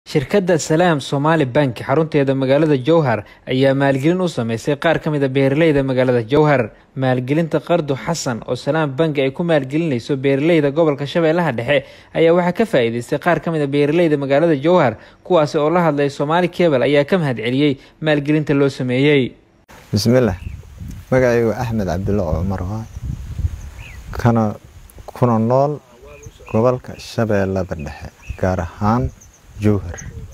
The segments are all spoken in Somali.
shirkadda salaam somaali bank xarunteeda magaalada jowhar ayaa maalgelin u sameysay qaar ka mid a beeraleyda magaalada jowhar maalgelinta qardu xasan oo salaam bank ay ku maalgelinayso beeraleyda gobolka shabeellaha dhexe ayaa waxaa ka faa-iideystay qaar ka mid a beeraleyda magaalada jowhar kuwaasi oo la hadlay soomaali kebal ayaa ka mahadceliyey maalgelinta loo sameeyey bismillaah magacaygu axmed cabdulla cumar waa kana kuna nool gobolka shabeellada dhexe gaar ahaan jowhar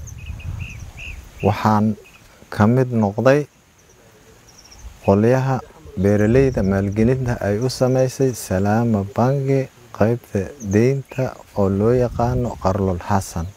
waxaan ka mid noqday qolyaha beeraleyda maalgelinta ay u sameysay salaama bangi qeybta deynta oo loo yaqaano qarlul xasan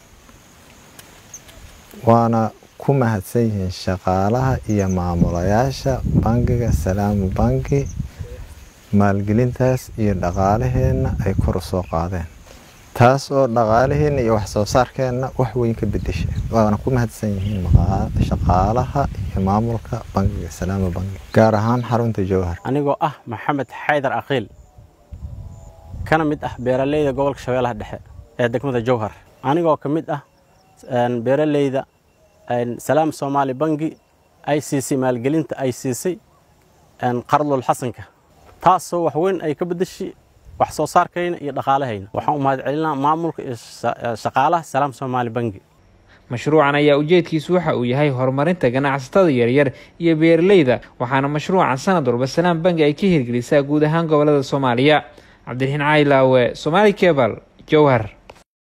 waana ku mahadsan yihiin shaqaalaha iyo maamulayaasha bangiga salaama bangi maalgelintaas iyo dhaqaalaheenna ay kor u soo qaadeen taas oo dhaqaalaheenna iyo waxsoo saarkeenna wax weyn ka bedeshay waana ku mahadsan yihiin shaqaalaha iyo maamulka bangiga salaama bangi gaar ahaan xarunta jowhar anigoo ah maxamed xaydar aqiil kana mid ah beeraleyda gobolka shabeellaha dhexe ee degmada jowhar anigoo ka mid ah beeraleyda salaam soomaali bangi ay siisay maalgelinta ay siisay qardul xasanka taasoo wax weyn ay ka bedeshay wax soo saarkayna iyo dhaqaalahayna waxaan u mahad celinaa maamulka iyo shaqaalaha salaam soomaali bangi mashruucan ayaa ujeedkiisu waxa uu yahay horumarinta ganacsatada yaryar iyo beeraleyda waxaana mashruucan sanad walba salaam bangi ay ka hirgelisaa guud ahaan gobolada soomaaliya cabdiraxiin caylaawe somaali kebal jowhar